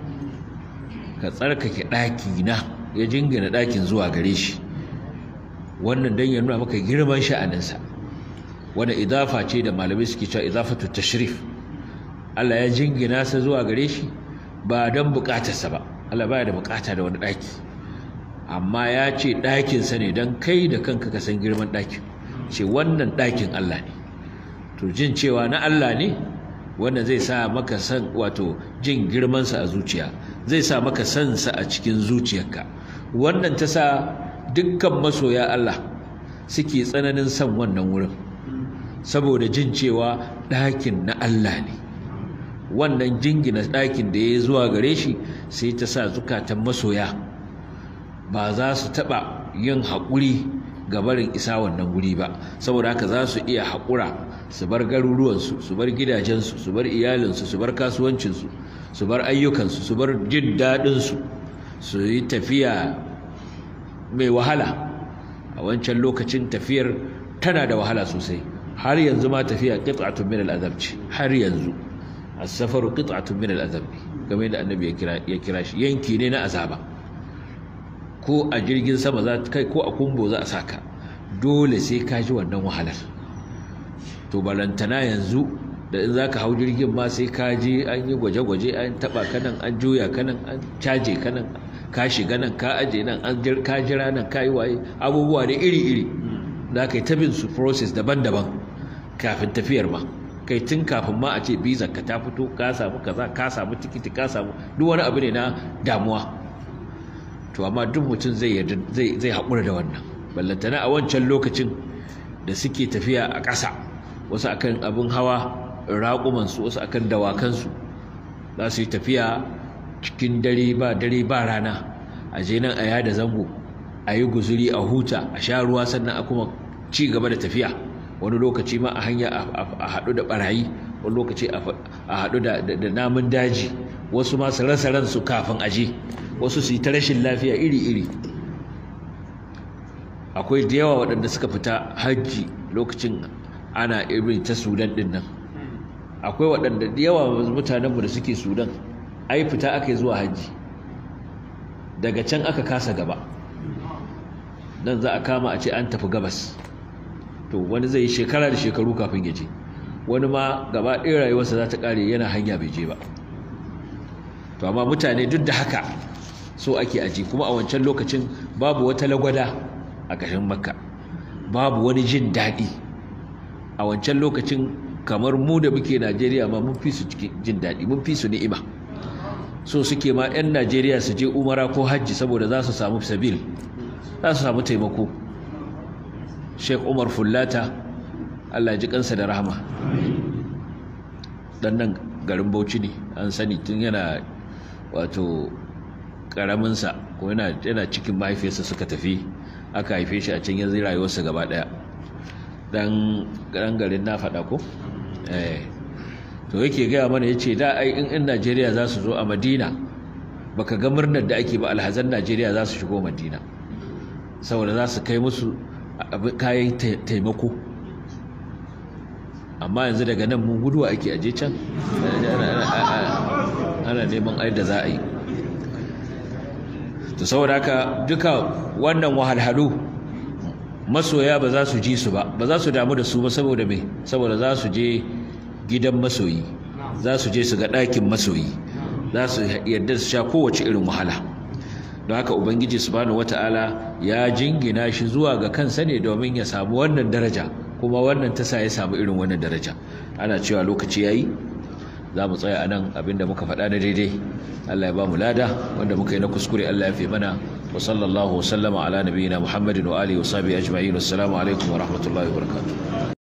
ka tsarkake daki na ya jingina dakin zuwa gare shi wannan dan ya nuna maka girman sha'aninsa wanda idafa ce da malamai suke cewa idafatu tashrif Allah ya jingina sa zuwa gare shi ba don bukatarsa ba Allah baya da bukata da wani daki amma ya ce dakin sa ne dan kai da kanka ka san girman dakin ce wannan dakin Allah ne to jin cewa na Allah ne wannan zai sa maka san wato jin girman sa a zuciya zai sa maka san sa a cikin zuciyarka wannan ta sa dukkan masoya Allah suke tsananin san wannan wurin saboda jin cewa ɗakin na Allah ne wannan jingina ɗakin da ya zuwa gare shi sai ta sa zukatan masoya ba za su taɓa yin haƙuri ga barin isa wannan guri ba saboda haka za su iya haƙura su bar garuruwansu su bar gidajensu su bar iyalinsu su bar kasuwancinsu su bar ayyukansu su bar jin daɗinsu su yi tafiya mai wahala a wancan lokacin tafiyar tana da wahala sosai har yanzu ma tafiya qit'atun min al-azab ce har yanzu as-safaru qit'atun min al-azab game da annabi ya kira ya kira shi yanki ne na azaba ko a jirgin sama za kai ko a kumbo za a saka dole sai ka ji wannan wahalar to balantana yanzu da in zaka hau jirgin ma sai ka je an yi gwaje-gwaje an taba kanan an juya kanan an caje kanan ka shiga nan ka aje nan an ka jira nan ka yi waye abubuwa ne iri-iri da ka yi ta bin su process daban-daban kafin tafiyar ma kai tun kafin ma a ce bizar ka ta fito ka samu kaza ka samu tikiti ka samu duk wani abu ne na damuwa to amma duk mutum zai zai zai haƙura da wannan ballantana a wancan lokacin da suke tafiya a ƙasa wasu akan abin hawa raƙumansu wasu akan dawakansu za su yi tafiya cikin dare ba dare ba rana a je nan a yada zango a yi guzuri a huta a sha ruwa sannan a kuma ci gaba da tafiya wani lokaci ma a hanya a haɗu da ɓarayi wani lokaci a haɗu da namun daji wasu masu rasa ransu kafin aje wasu su yi ta rashin lafiya iri-iri akwai da yawa waɗanda suka fita hajji lokacin ana irin ta sudan ɗin nan akwai waɗanda da yawa mutanenmu da suke sudan ai fita aka yi zuwa hajji daga can aka kasa gaba nan za a kama a ce an tafi gabas to wani zai yi shekara da shekaru kafin ya je wani ma gaba ɗaya rayuwarsa za ta ƙare yana hanya bai je ba to amma mutane duk da haka so ake aji kuma a wancan lokacin babu wata lagwada a ƙashin makka babu wani jin daɗi a wancan lokacin kamar mu da muke najeriya ma mun fi su jin daɗi mun fi su ni'ima so suke ma 'yan najeriya su je umara ko hajji saboda za su samu sabil za su samu taimako sheik umar fullata allah ji kansa da rahama dan nan garin bauchi ne an sani tun yana wato karaminsa ko yana cikin mahaifiyarsa suka tafi aka haife shi a can yanzu rayuwarsa gaba daya dan garin na faɗa ko to yake gaya mana ya ce da ai in 'yan najeriya za su zo a madina baka ga murnar da ake ba alhazan najeriya za su shigo madina saboda za su kai musu kayan taimako amma yanzu daga nan mun guduwa ake aje can ana neman ai da za a yi to saboda haka duka wannan wahalhalu masoya ba za su ji su ba ba za su damu da su ba saboda me saboda za su je gidan masoyi za su je su ga ɗakin masoyi za su yadda su sha kowace irin wahala don haka ubangiji subhanahu wata'ala ya jingina shi zuwa ga kansa ne domin ya samu wannan daraja kuma wannan ta sa ya samu irin wannan daraja ana cewa lokaci yayi za mu tsaya anan abinda muka faɗa na daidai Allah ya ba mu lada wanda muka yi na kuskure Allah ya fi mana wa sallallahu wa sallama ala nabiyina Muhammadin wa alihi wa sahbihi ajma'in assalamu alaikum wa rahmatullahi wa barakatuh